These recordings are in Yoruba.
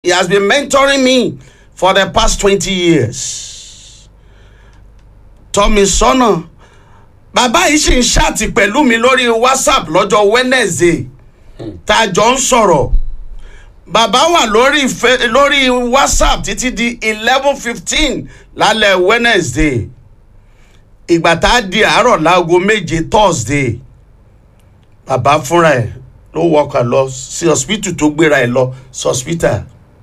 he has been mentoring me for the past twenty years tọ́ mi sọ́nà bàbá yìí sì ń ṣáàtì pẹ̀lú mi lórí whatsapp lọ́jọ́ wednesday tá a jọ ń sọ̀rọ̀ bàbá wà lórí fe- lórí whatsapp títí di eleven fifteen lálẹ́ wednesday ìgbà tá a di àárọ̀ láago méje thursday bàbá fúnra ẹ̀ ló wọkà lọ sí hospital tó gbéra ẹ̀ lọ sí hospital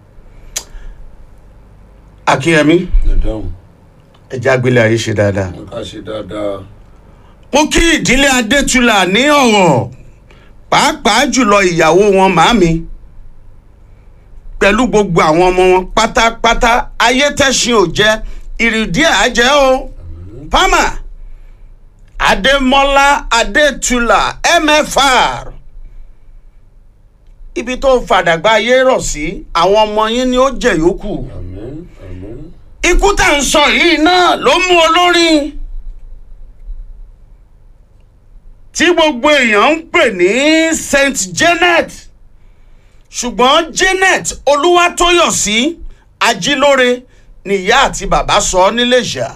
akínyẹmí ẹ̀dáhùn ẹ̀jẹ̀ àgbélé ayé ṣe dáadáa. ká ṣe dáadáa. mo kí ìdílé adétúlà ní ọ̀rọ̀ pàápàá jùlọ ìyàwó wọn màámi pẹ̀lú gbogbo àwọn ọmọ wọn pátápátá ayétẹ́sìn ò jẹ́ ìrìdí àjẹ́ o pama adémọ́lá adétúlà mfr ibi tó fàdàgbà ayé rọ̀ sí àwọn ọmọ yín ni ó jẹ̀ yòókù àmín àmín. ikú tá à ń sọ yìí náà ló mú olórin tí gbogbo èèyàn ń pè ní saint janet ṣùgbọ́n janet olúwatóyọ̀sí ajílóore nìyá àti bàbá sọ ọ́ níléṣà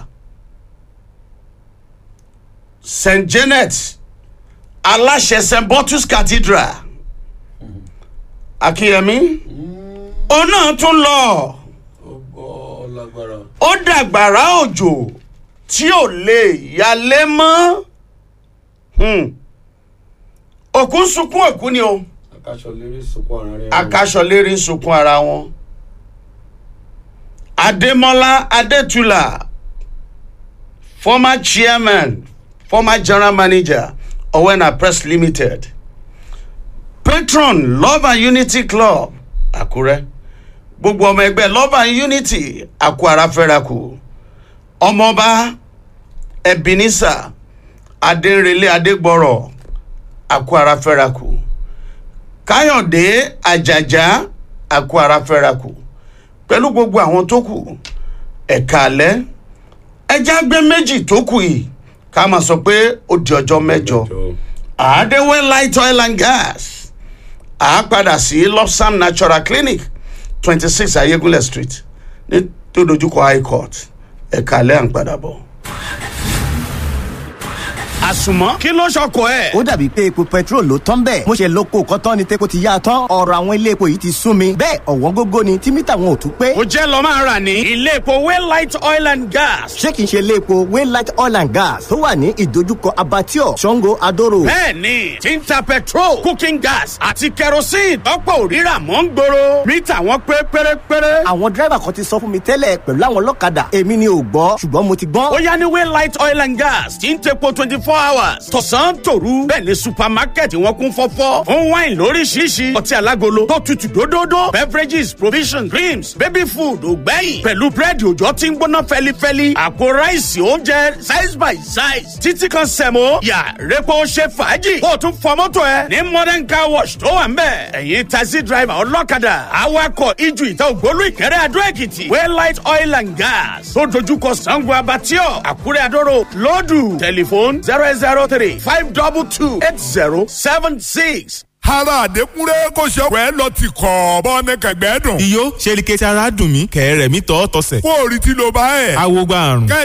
saint janet aláṣẹ st bottles cathedral akínyẹmí òun náà tún lọ ó gbọ́ lágbára. ó dàgbàrá òjò tí ò lè yalé mọ́ Hmm. òkú ń sunkún òkú ni o akáṣọ lérí sunkún ara rẹ̀. akaṣọ lérí ń sunkún ara wọn adémọlá adétúlà former chairman former general manager owena press limited patron love and unity club àkúrẹ́ gbogbo ọmọ ẹgbẹ́ love and unity àkú ara fẹ́rakù ọmọọba ebenezer adérelé adégbọrọ àkú ara fẹ́rakù káyọ̀dé àjàjà àkú ara fẹ́rakù pẹ̀lú gbogbo àwọn tó kù ẹ̀ka alẹ́ ẹja gbé méjì tó kù yìí ká máa sọ pé ó di ọjọ́ mẹ́jọ àádéwé light oil and gas à á padà sí lopsam natural clinic twenty six ayégúnlẹ̀ street ní tó dojúkọ high court ẹ̀ka alẹ́ à ń padà bọ̀. àsùnmọ́ kí ló ṣọkọ ẹ̀. ó dàbí pé epo petrol ló tán bẹ́ẹ̀ mo ṣe lóko kọ́tán ni tepo ti yá a tán ọ̀rọ̀ àwọn ilé epo yìí ti sún mi bẹ́ẹ̀ ọ̀wọ́n gógó ni tí mítà wọn ò tún pé ó jẹ́ lọ́ máa rà ní ilé epo waylight oil and gas. ṣé kìí ṣe ilé epo waylight oil and gas tó wà ní ìdojúkọ abattoir sango adoro bẹ́ẹ̀ni tí ń ta petrol cooking gas àti kerosene tọ́pọ̀ òrírà mọ́ ń gbòòrò mítà wọn pé pérépéré. àwọn dírẹ́bà kan ti sọ fún mi tẹ́lẹ̀ pẹ̀lú àwọn ọlọ́kadà èmi ni ò gbọ́ ṣùgbọ́n mo ti gbọ́n ó yá ní waylight oil and gas tí ń tepo twenty four hours tọ̀sán tòru bẹ́ẹ̀ ni supermarket wọn kún fọ́fọ́ fún wine lóríṣiríṣi ọtí alágolo tó tutù dódódó beverages provisions creams baby food ògbẹ́yìn pẹ̀lú búrẹ́dì òjò tí ń gbóná fẹ́lifẹ́li àpò ráìsì oúnjẹ size by size títí kan sẹ̀mó yà repo ṣe fàájì kó o tún fọ mọ́tò ẹ ní modern car wash tó wà ń bẹ̀ ẹ̀yin taxi driver ọlọ́kadà awakọ̀ ijù ìta ògbólú ìkẹrẹ́ adó èkìtì waylight oil and gas tó dojúkọ sango abatio àkúrẹ́ adóró lọ́dù tẹlifóònù zero eight zero three five double two eight zero seven six. ara àdékúnrẹ́ kò ṣe ọ̀pẹ́ lọ ti kọ̀ bọ́ ní kẹ̀gbẹ́ dùn. iyó ṣe ni kẹsì ara dùn mí kẹ̀rẹ̀ mi tọ́ tọ́sẹ̀. kó o rí tí ló bá ẹ̀. awo gba àrùn.